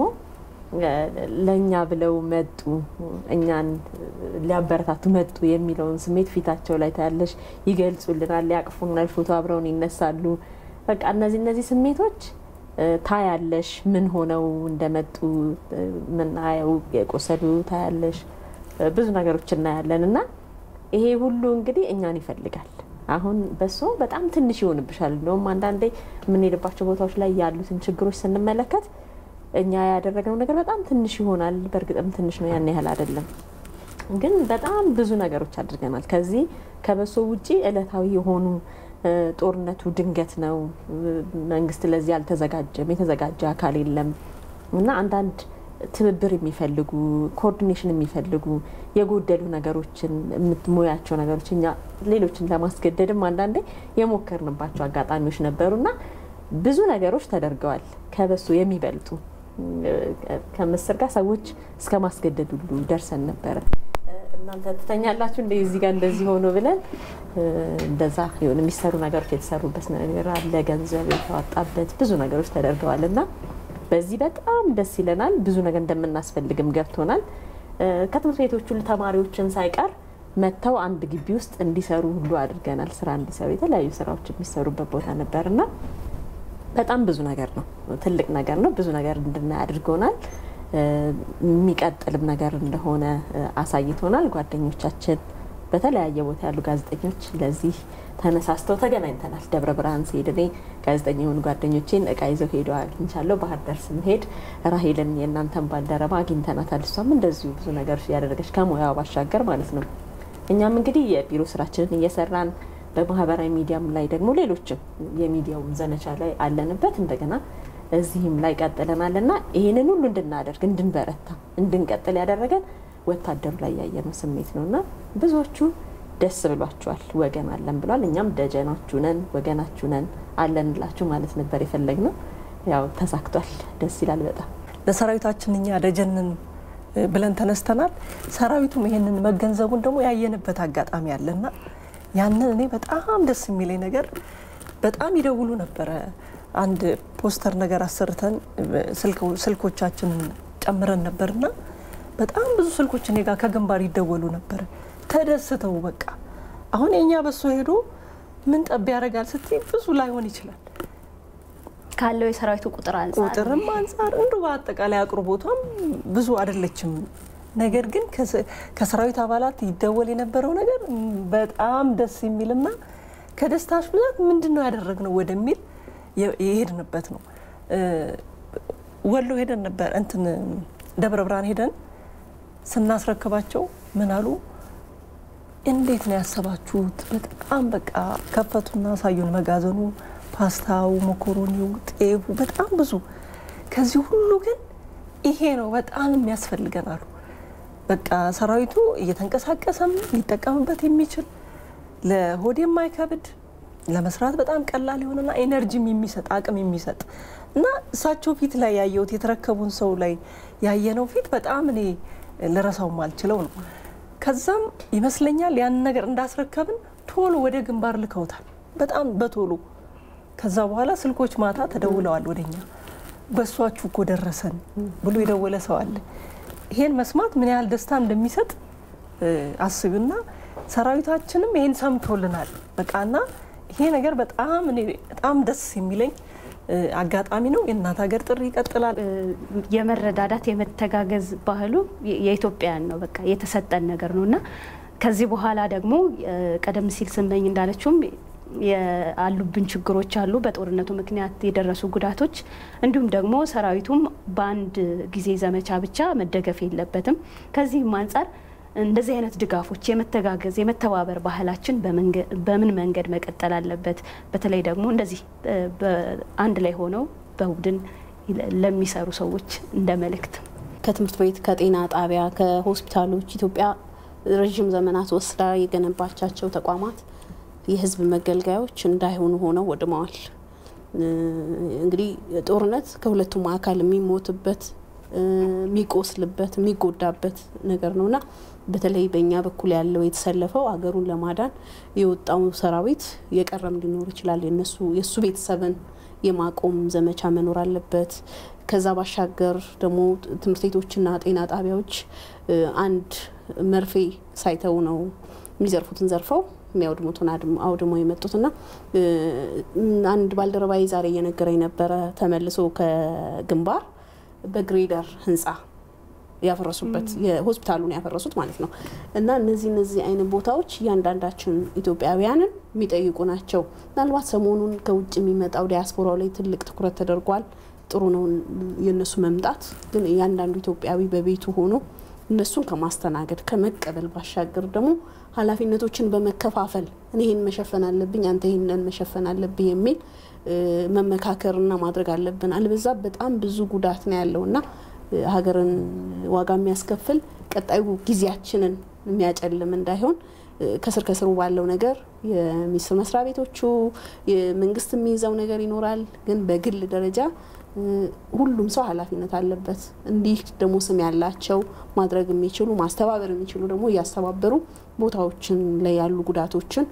ለእኛ ብለው መጡ፣ እኛን ሊያበረታቱ መጡ የሚለውን ስሜት ፊታቸው ላይ ታያለሽ። ይገልጹልናል፣ ያቅፉናል፣ ፎቶ አብረውን ይነሳሉ። በቃ እነዚህ እነዚህ ስሜቶች ታያለሽ። ምን ሆነው እንደመጡ ምናየው የቆሰሉ ታያለሽ። ብዙ ነገሮች እናያለን እና ይሄ ሁሉ እንግዲህ እኛን ይፈልጋል። አሁን በሶ በጣም ትንሽ ይሆንብሻል። እንደውም አንዳንዴ የምንሄድባቸው ቦታዎች ላይ ያሉትን ችግሮች ስንመለከት እኛ ያደረግነው ነገር በጣም ትንሽ ይሆናል። በእርግጥም ትንሽ ነው፣ ያን ያህል አይደለም። ግን በጣም ብዙ ነገሮች አድርገናል። ከዚህ ከበሶ ውጪ እለታዊ የሆኑ ጦርነቱ ድንገት ነው። መንግስት ለዚህ አልተዘጋጀም፣ የተዘጋጀ አካል የለም እና አንዳንድ ትብብር የሚፈልጉ ኮኦርዲኔሽን የሚፈልጉ የጎደሉ ነገሮችን የምትሞያቸው ነገሮች እኛ ሌሎችን ለማስገደድም አንዳንዴ የሞከርንባቸው አጋጣሚዎች ነበሩና ብዙ ነገሮች ተደርገዋል። ከበሶ የሚበልጡ ከምስር ጋር ሰዎች እስከ ማስገደድ ሁሉ ደርሰን ነበረ። እናንተ ትተኛላችሁ እንደ እዚህ ጋር እንደዚህ ሆኖ ብለን እንደዛ ሆን የሚሰሩ ነገሮች የተሰሩበት ነገር አለ። ገንዘብ የተዋጣበት ብዙ ነገሮች ተደርገዋል እና በዚህ በጣም ደስ ይለናል። ብዙ ነገር እንደምናስፈልግም ገብቶናል። ከትምህርት ቤቶቹ ተማሪዎችን ሳይቀር መጥተው አንድ ግቢ ውስጥ እንዲሰሩ ሁሉ አድርገናል። ስራ እንዲሰሩ የተለያዩ ስራዎች የሚሰሩበት ቦታ ነበር እና በጣም ብዙ ነገር ነው። ትልቅ ነገር ነው። ብዙ ነገር እንድናይ አድርጎናል። የሚቀጥልም ነገር እንደሆነ አሳይቶናል። ጓደኞቻችን በተለያየ ቦታ ያሉ ጋዜጠኞች ለዚህ ተነሳስተው ተገናኝተናል። ደብረ ብርሃን ስሄድ እኔ ጋዜጠኛ የሆኑ ጓደኞቼን እቃ ይዘው ሄደው አግኝቻለሁ። ባህር ዳር ስንሄድ ራሄልን የእናንተን ባልደረባ አግኝተናታል። እሷም እንደዚሁ ብዙ ነገሮች እያደረገች ከሙያዋ ባሻገር ማለት ነው። እኛም እንግዲህ የቢሮ ስራችንን እየሰራን በማህበራዊ ሚዲያም ላይ ደግሞ ሌሎችም የሚዲያው ዘመቻ ላይ አለንበት። እንደገና እዚህም ላይ ቀጥለናል እና ይህንን ሁሉ እንድናደርግ እንድንበረታ፣ እንድንቀጥል ያደረገን ወታደሩ ላይ ያየነው ስሜት ነው እና ብዙዎቹ ደስ ብሏቸዋል። ወገን አለን ብሏል። እኛም ደጀናችሁ ነን፣ ወገናችሁ ነን አለንላችሁ ማለት ነበር የፈለግነው። ያው ተሳክቷል። ደስ ይላል በጣም ለሰራዊታችን እኛ ደጀንን ብለን ተነስተናል። ሰራዊቱም ይሄንን መገንዘቡን ደግሞ ያየንበት አጋጣሚ አለና ያንን እኔ በጣም ደስ የሚለኝ ነገር በጣም ይደውሉ ነበረ። አንድ ፖስተር ነገር አሰርተን ስልኮቻችንን ጨምረን ነበርና በጣም ብዙ ስልኮች እኔ ጋር ከግንባር ይደወሉ ነበር ተደስተው በቃ አሁን የእኛ በሶ ሄዶ ምን ጠብ ያደርጋል ስትይ ብዙ ላይሆን ይችላል ካለው የሰራዊቱ ቁጥር አንጻር ቁጥርም አንጻር እንዱ በአጠቃላይ አቅርቦቷም ብዙ አይደለችም። ነገር ግን ከሰራዊት አባላት ይደወል የነበረው ነገር በጣም ደስ የሚልና ከደስታሽ ብዛት ምንድን ነው ያደረግነው ወደሚል የሄድንበት ነው። ወሎ ሄደን ነበር እንትን ደብረ ብርሃን ሄደን ስናስረክባቸው ምን አሉ፣ እንዴት ነው ያሰባችሁት? በጣም በቃ ከፈቱና አሳዩን። መጋዘኑ፣ ፓስታው፣ መኮሮኒው፣ ጤፉ በጣም ብዙ። ከዚህ ሁሉ ግን ይሄ ነው በጣም የሚያስፈልገን አሉ። በቃ ሰራዊቱ እየተንቀሳቀሰም ሊጠቀምበት የሚችል ለሆድ የማይከብድ ለመስራት በጣም ቀላል የሆነና ኤነርጂም የሚሰጥ አቅም የሚሰጥ እና እሳቸው ፊት ላይ ያየሁት የተረከቡን ሰው ላይ ያየነው ፊት በጣም እኔ ልረሳው ማልችለው ነው። ከዛም ይመስለኛል ያንን ነገር እንዳስረከብን ቶሎ ወደ ግንባር ልከውታል፣ በጣም በቶሎ ከዛ በኋላ ስልኮች ማታ ተደውለዋል ወደኛ በሷችሁ እኮ ደረሰን ብሎ የደወለ ሰው አለ። ይሄን መስማት ምን ያህል ደስታ እንደሚሰጥ አስብና ሰራዊታችንም ይሄን ሰምቶልናል። በቃና ይሄ ነገር በጣም እኔ በጣም ደስ የሚለኝ አጋጣሚ ነው። የእናት ሀገር ጥሪ ይቀጥላል። የመረዳዳት የመተጋገዝ ባህሉ የኢትዮጵያውያን ነው። በቃ የተሰጠን ነገር ነው እና ከዚህ በኋላ ደግሞ ቀደም ሲል ስመኝ እንዳለችውም ያሉብን ችግሮች አሉ፣ በጦርነቱ ምክንያት የደረሱ ጉዳቶች፣ እንዲሁም ደግሞ ሰራዊቱም በአንድ ጊዜ ዘመቻ ብቻ መደገፍ የለበትም። ከዚህም አንጻር እንደዚህ አይነት ድጋፎች የመተጋገዝ የመተባበር ባህላችን በምን መንገድ መቀጠል አለበት? በተለይ ደግሞ እንደዚህ አንድ ላይ ሆነው በቡድን ለሚሰሩ ሰዎች እንደ መልእክት ከትምህርት ቤት፣ ከጤና ጣቢያ፣ ከሆስፒታሎች ኢትዮጵያ ረዥም ዘመናት ወስዳ የገነባቻቸው ተቋማት የሕዝብ መገልገያዎች እንዳይሆኑ ሆነው ወድመዋል። እንግዲህ ጦርነት ከሁለቱም አካል የሚሞትበት የሚቆስልበት የሚጎዳበት ነገር ነውና በተለይ በእኛ በኩል ያለው የተሰለፈው ሀገሩን ለማዳን የወጣው ሰራዊት የቀረም ሊኖር ይችላል። የነሱ የእሱ ቤተሰብን የማቆም ዘመቻ መኖር አለበት። ከዛ ባሻገር ደግሞ ትምህርት ቤቶችና ጤና ጣቢያዎች አንድ መርፌ ሳይተው ነው የሚዘርፉትን ዘርፈው የሚያወድሙትን አውድመው የመጡትና አንድ ባልደረባዬ ዛሬ እየነገረኝ ነበረ ተመልሶ ከግንባር በግሬደር ህንፃ ያፈረሱበት የሆስፒታሉን ያፈረሱት ማለት ነው። እና እነዚህ እነዚህ አይነት ቦታዎች እያንዳንዳችን ኢትዮጵያውያንን የሚጠይቁ ናቸው። ምናልባት ሰሞኑን ከውጭ የሚመጣው ዲያስፖራው ላይ ትልቅ ትኩረት ተደርጓል። ጥሩ ነው የእነሱ መምጣት። ግን እያንዳንዱ ኢትዮጵያዊ በቤቱ ሆኖ እነሱን ከማስተናገድ ከመቀበል ባሻገር ደግሞ ኃላፊነቶችን በመከፋፈል እኔ ይህን መሸፈን አለብኝ፣ አንተ ይህንን መሸፈን አለብህ የሚል መመካከርና ማድረግ አለብን። አልበዛ በጣም ብዙ ጉዳት ነው ያለውና ሀገርን ዋጋ የሚያስከፍል ቀጣዩ ጊዜያችንን የሚያጨልም እንዳይሆን ከስር ከስሩ ባለው ነገር የሚኒስቴር መስሪያ ቤቶቹ የመንግስት የሚይዘው ነገር ይኖራል። ግን በግል ደረጃ ሁሉም ሰው ኃላፊነት አለበት። እንዲህ ደግሞ ስም ያላቸው ማድረግ የሚችሉ ማስተባበር የሚችሉ ደግሞ እያስተባበሩ ቦታዎችን ላይ ያሉ ጉዳቶችን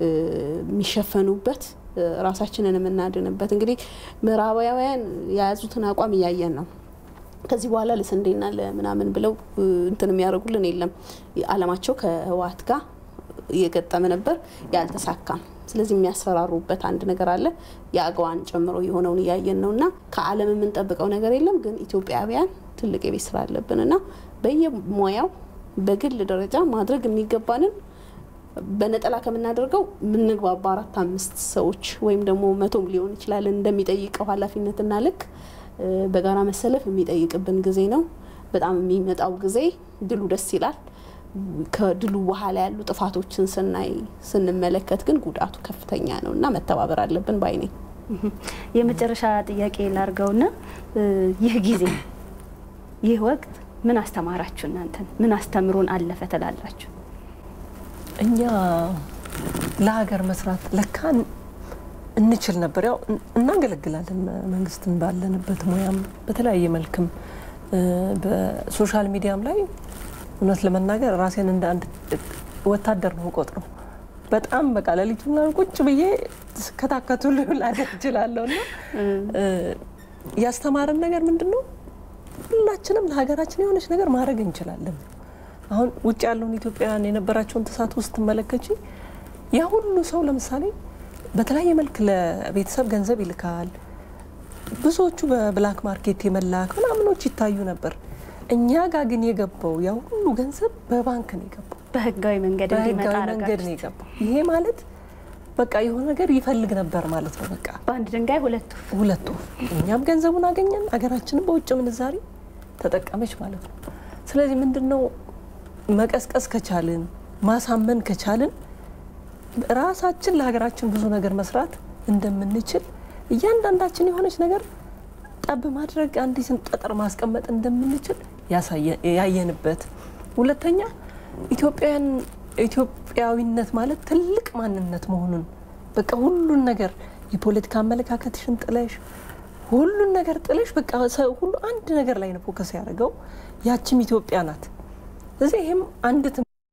የሚሸፈኑበት ራሳችንን የምናድንበት እንግዲህ ምዕራባውያን የያዙትን አቋም እያየን ነው። ከዚህ በኋላ ለስንዴና ለምናምን ብለው እንትን የሚያደርጉልን የለም። አላማቸው ከህወሓት ጋር እየገጠመ ነበር፣ ያልተሳካም። ስለዚህ የሚያስፈራሩበት አንድ ነገር አለ። የአገዋን ጨምሮ የሆነውን እያየን ነው እና ከዓለም የምንጠብቀው ነገር የለም። ግን ኢትዮጵያውያን ትልቅ የቤት ስራ አለብን እና በየሙያው በግል ደረጃ ማድረግ የሚገባንን በነጠላ ከምናደርገው የምንግባባ አራት አምስት ሰዎች ወይም ደግሞ መቶም ሊሆን ይችላል እንደሚጠይቀው ኃላፊነትና ልክ በጋራ መሰለፍ የሚጠይቅብን ጊዜ ነው። በጣም የሚመጣው ጊዜ ድሉ ደስ ይላል። ከድሉ በኋላ ያሉ ጥፋቶችን ስናይ ስንመለከት ግን ጉዳቱ ከፍተኛ ነው እና መተባበር አለብን ባይ ነኝ። የመጨረሻ ጥያቄ ላርገውና ይህ ጊዜ ይህ ወቅት ምን አስተማራችሁ? እናንተን ምን አስተምሮን አለፈ ትላላችሁ? እኛ ለሀገር መስራት ለካ እንችል ነበር። ያው እናገለግላለን መንግስትን ባለንበት ሙያም በተለያየ መልክም በሶሻል ሚዲያም ላይ እውነት ለመናገር ራሴን እንደ አንድ ወታደር ነው ቆጥረው በጣም በቃ ሌሊቱና ቁጭ ብዬ ስከታከቱ ላደር እችላለሁ። እና ያስተማረን ነገር ምንድን ነው? ሁላችንም ለሀገራችን የሆነች ነገር ማድረግ እንችላለን። አሁን ውጭ ያለውን ኢትዮጵያውያን የነበራቸውን ተሳትፎ ስትመለከች ያ ሁሉ ሰው ለምሳሌ በተለያየ መልክ ለቤተሰብ ገንዘብ ይልካል። ብዙዎቹ በብላክ ማርኬት የመላክ ምናምኖች ይታዩ ነበር። እኛ ጋር ግን የገባው ያ ሁሉ ገንዘብ በባንክ ነው የገባው፣ በህጋዊ መንገድ እንዲመጣ በህጋዊ መንገድ ነው የገባው። ይሄ ማለት በቃ የሆነ ነገር ይፈልግ ነበር ማለት ነው። በቃ በአንድ ድንጋይ ሁለት ሁለቱ እኛም ገንዘቡን አገኘን፣ አገራችንም በውጭ ምንዛሪ ተጠቀመች ማለት ነው። ስለዚህ ምንድን ነው መቀስቀስ ከቻልን ማሳመን ከቻልን ራሳችን ለሀገራችን ብዙ ነገር መስራት እንደምንችል እያንዳንዳችን የሆነች ነገር ጠብ ማድረግ አንዲትን ጠጠር ማስቀመጥ እንደምንችል ያየንበት። ሁለተኛ ኢትዮጵያውያን ኢትዮጵያዊነት ማለት ትልቅ ማንነት መሆኑን በቃ ሁሉን ነገር የፖለቲካ አመለካከትሽን ጥለሽ ሁሉን ነገር ጥለሽ በቃ ሰው ሁሉ አንድ ነገር ላይ ነው ፎከስ ያደረገው። ያችም ኢትዮጵያ ናት። ስለዚህ ይህም አንድ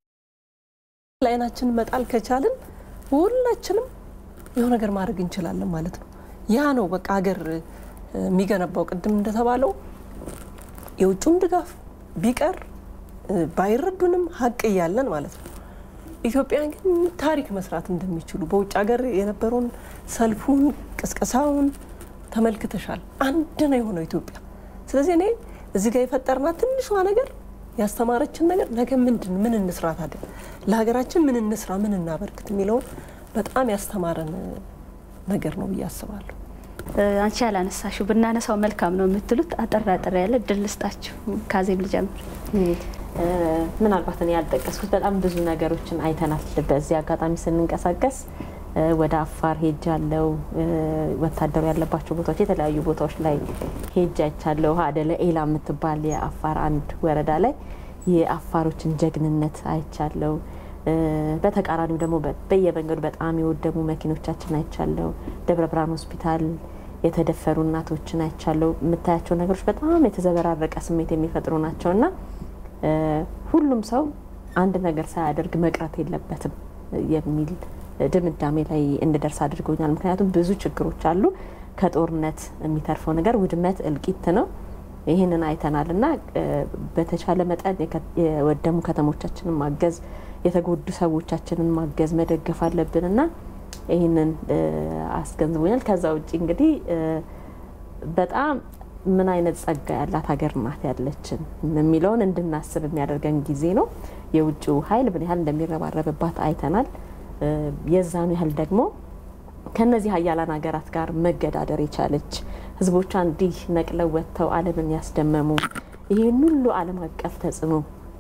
ላይናችን መጣል ከቻልን ሁላችንም የሆነ ነገር ማድረግ እንችላለን ማለት ነው። ያ ነው በቃ ሀገር የሚገነባው። ቅድም እንደተባለው የውጭም ድጋፍ ቢቀር ባይረዱንም ሀቅ እያለን ማለት ነው። ኢትዮጵያን ግን ታሪክ መስራት እንደሚችሉ በውጭ ሀገር የነበረውን ሰልፉን፣ ቅስቀሳውን ተመልክተሻል። አንድ ነው የሆነው ኢትዮጵያ። ስለዚህ እኔ እዚህ ጋር የፈጠርናት ትንሿ ነገር ያስተማረችን ነገር ነገ ምንድን ምን እንስራ ታዲያ ለሀገራችን ምን እንስራ ምን እናበርክት የሚለውን በጣም ያስተማረን ነገር ነው ብዬ አስባለሁ። አንቺ ያላነሳሽው ብናነሳው መልካም ነው የምትሉት አጠር አጠር ያለ ድል ልስጣችሁ። ካዜብ ልጀምር። ምናልባት እኔ ያልጠቀስኩት በጣም ብዙ ነገሮችን አይተናል። በዚህ አጋጣሚ ስንንቀሳቀስ ወደ አፋር ሄጃለሁ። ወታደሩ ያለባቸው ቦታዎች የተለያዩ ቦታዎች ላይ ሄጅ አይቻለሁ። አደለ ኤላ የምትባል የአፋር አንድ ወረዳ ላይ የአፋሮችን ጀግንነት አይቻለሁ። በተቃራኒው ደግሞ በየመንገዱ በጣም የወደሙ መኪኖቻችን አይቻለሁ። ደብረ ብርሃን ሆስፒታል የተደፈሩ እናቶችን አይቻለሁ። የምታያቸው ነገሮች በጣም የተዘበራረቀ ስሜት የሚፈጥሩ ናቸው እና ሁሉም ሰው አንድ ነገር ሳያደርግ መቅረት የለበትም የሚል ድምዳሜ ላይ እንድደርስ አድርጎኛል። ምክንያቱም ብዙ ችግሮች አሉ። ከጦርነት የሚተርፈው ነገር ውድመት፣ እልቂት ነው። ይህንን አይተናል እና በተቻለ መጠን የወደሙ ከተሞቻችንን ማገዝ፣ የተጎዱ ሰዎቻችንን ማገዝ፣ መደገፍ አለብን እና ይህንን አስገንዝቦኛል። ከዛ ውጭ እንግዲህ በጣም ምን አይነት ጸጋ ያላት ሀገር ናት ያለችን የሚለውን እንድናስብ የሚያደርገን ጊዜ ነው። የውጭው ኃይል ምን ያህል እንደሚረባረብባት አይተናል። የዛኑ ያህል ደግሞ ከነዚህ ሀያላን ሀገራት ጋር መገዳደር የቻለች ህዝቦቿ እንዲህ ነቅለው ወጥተው ዓለምን ያስደመሙ ይህን ሁሉ ዓለም አቀፍ ተጽዕኖ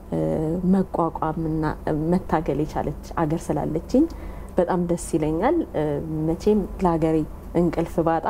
መቋቋምና መታገል የቻለች አገር ስላለችኝ በጣም ደስ ይለኛል። መቼም ለሀገሬ እንቅልፍ ባጣ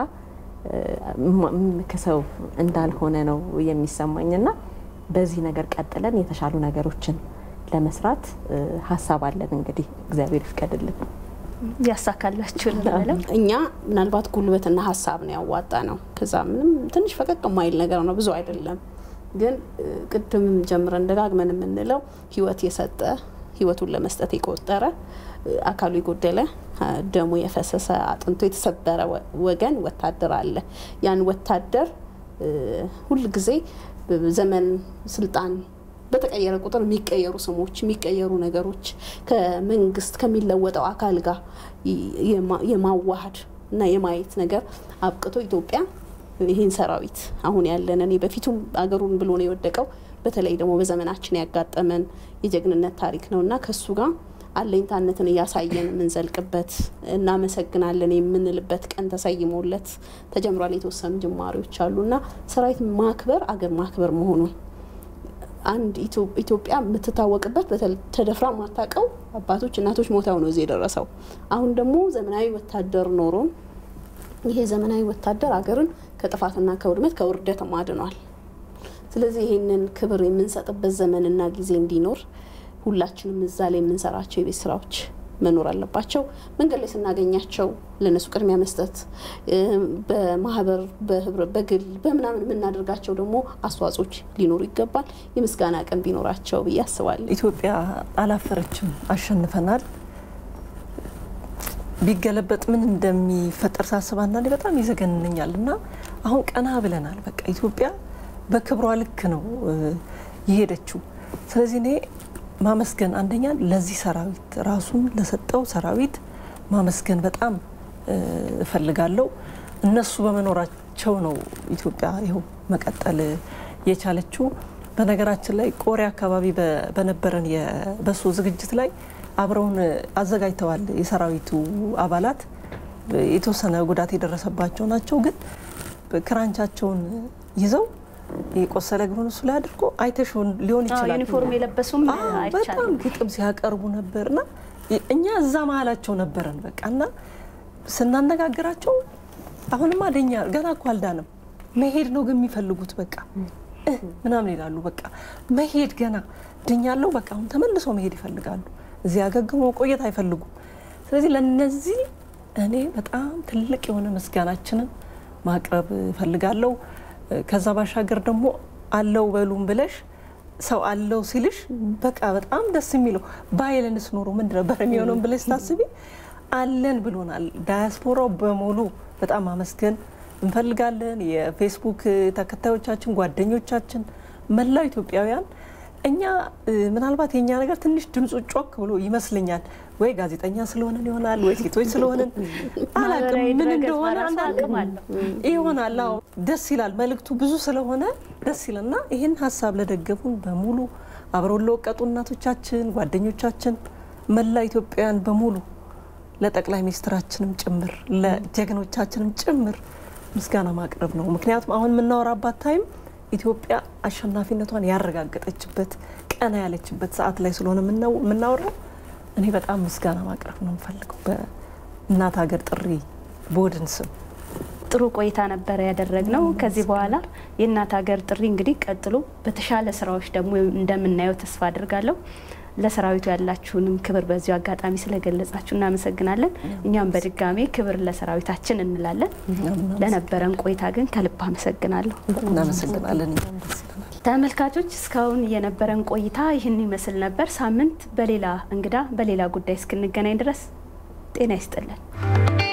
ከሰው እንዳልሆነ ነው የሚሰማኝና በዚህ ነገር ቀጥለን የተሻሉ ነገሮችን ለመስራት ሀሳብ አለን። እንግዲህ እግዚአብሔር ይፍቀድልን ያሳካላችሁ እንላለን። እኛ ምናልባት ጉልበትና ሀሳብ ነው ያዋጣ ነው። ከዛ ምንም ትንሽ ፈቀቅ የማይል ነገር ነው፣ ብዙ አይደለም። ግን ቅድምም ጀምረን ደጋግመን የምንለው ህይወት የሰጠ ህይወቱን ለመስጠት የቆጠረ አካሉ የጎደለ ደሙ የፈሰሰ አጥንቶ የተሰበረ ወገን ወታደር አለ። ያን ወታደር ሁልጊዜ ዘመን ስልጣን በተቀየረ ቁጥር የሚቀየሩ ስሞች የሚቀየሩ ነገሮች ከመንግስት ከሚለወጠው አካል ጋር የማዋሃድ እና የማየት ነገር አብቅቶ ኢትዮጵያ ይህን ሰራዊት አሁን ያለን እኔ በፊቱም አገሩን ብሎ ነው የወደቀው። በተለይ ደግሞ በዘመናችን ያጋጠመን የጀግንነት ታሪክ ነው እና ከሱ ጋር አለኝታነትን እያሳየን የምንዘልቅበት እናመሰግናለን የምንልበት ቀን ተሰይሞለት ተጀምሯል። የተወሰኑ ጅማሬዎች አሉ እና ሰራዊት ማክበር አገር ማክበር መሆኑን አንድ ኢትዮጵያ የምትታወቅበት ተደፍራ ማታውቀው አባቶች እናቶች ሞተው ነው እዚህ የደረሰው። አሁን ደግሞ ዘመናዊ ወታደር ኖሮን ይሄ ዘመናዊ ወታደር አገርን ከጥፋትና ከውድመት ከውርደት አድኗል። ስለዚህ ይህንን ክብር የምንሰጥበት ዘመንና ጊዜ እንዲኖር ሁላችንም እዛ ላይ የምንሰራቸው የቤት ስራዎች መኖር አለባቸው። መንገድ ላይ ስናገኛቸው ለእነሱ ቅድሚያ መስጠት፣ በማህበር በግል በምናምን የምናደርጋቸው ደግሞ አስተዋጽኦች ሊኖሩ ይገባል። የምስጋና ቀን ቢኖራቸው ብዬ አስባለሁ። ኢትዮጵያ አላፈረችም፣ አሸንፈናል። ቢገለበጥ ምን እንደሚፈጠር ሳስብ አንዳንዴ በጣም ይዘገንነኛል እና አሁን ቀና ብለናል። በቃ ኢትዮጵያ በክብሯ ልክ ነው የሄደችው። ስለዚህ እኔ ማመስገን አንደኛ ለዚህ ሰራዊት ራሱን ለሰጠው ሰራዊት ማመስገን በጣም እፈልጋለሁ። እነሱ በመኖራቸው ነው ኢትዮጵያ ይኸው መቀጠል የቻለችው። በነገራችን ላይ ቆሬ አካባቢ በነበረን የበሶ ዝግጅት ላይ አብረውን አዘጋጅተዋል። የሰራዊቱ አባላት የተወሰነ ጉዳት የደረሰባቸው ናቸው። ግን ክራንቻቸውን ይዘው የቆሰለ እግሩን እሱ ላይ አድርጎ አይተሽ ሊሆን ይችላል። ዩኒፎርም የለበሱም በጣም ግጥም ሲያቀርቡ ነበርና እኛ እዛ መሀላቸው ነበረን በቃ እና ስናነጋግራቸው አሁንማ ደኛ ገና እኮ አልዳንም መሄድ ነው ግን የሚፈልጉት በቃ ምናምን ይላሉ። በቃ መሄድ ገና ድኛለው በቃ አሁን ተመልሰው መሄድ ይፈልጋሉ። እዚህ አገግሞ መቆየት አይፈልጉም። ስለዚህ ለነዚህ እኔ በጣም ትልቅ የሆነ ምስጋናችንን ማቅረብ እፈልጋለሁ። ከዛ ባሻገር ደግሞ አለው በሉም ብለሽ ሰው አለው ሲልሽ በቃ በጣም ደስ የሚለው ባይለንስ ኖሮ ምንድን ነበር የሚሆነውን ብለሽ ታስቢ አለን ብሎናል። ዳያስፖራው በሙሉ በጣም አመስገን እንፈልጋለን። የፌስቡክ ተከታዮቻችን፣ ጓደኞቻችን፣ መላው ኢትዮጵያውያን እኛ ምናልባት የኛ ነገር ትንሽ ድምፁ ጮክ ብሎ ይመስለኛል። ወይ ጋዜጠኛ ስለሆንን ይሆናል፣ ወይ ሴቶች ስለሆንን አላውቅም፣ ምን እንደሆነ አንዳንድ ይሆናል። አዎ ደስ ይላል። መልእክቱ ብዙ ስለሆነ ደስ ይላልና ይህን ሀሳብ ለደገፉን በሙሉ አብረውን ለወቀጡ እናቶቻችን፣ ጓደኞቻችን፣ መላ ኢትዮጵያውያን በሙሉ ለጠቅላይ ሚኒስትራችንም ጭምር ለጀግኖቻችንም ጭምር ምስጋና ማቅረብ ነው። ምክንያቱም አሁን የምናወራባት ታይም ኢትዮጵያ አሸናፊነቷን ያረጋገጠችበት ቀና ያለችበት ሰዓት ላይ ስለሆነ የምናወራው እኔ በጣም ምስጋና ማቅረብ ነው የምፈልገው በእናት ሀገር ጥሪ ቦድን ስም። ጥሩ ቆይታ ነበረ ያደረግነው። ከዚህ በኋላ የእናት ሀገር ጥሪ እንግዲህ ቀጥሎ በተሻለ ስራዎች ደግሞ እንደምናየው ተስፋ አድርጋለሁ። ለሰራዊቱ ያላችሁንም ክብር በዚሁ አጋጣሚ ስለገለጻችሁ እናመሰግናለን። እኛም በድጋሜ ክብር ለሰራዊታችን እንላለን። ለነበረን ቆይታ ግን ከልብ አመሰግናለሁ። እናመሰግናለን። ተመልካቾች እስካሁን የነበረን ቆይታ ይህን ይመስል ነበር። ሳምንት በሌላ እንግዳ በሌላ ጉዳይ እስክንገናኝ ድረስ ጤና ይስጥልን።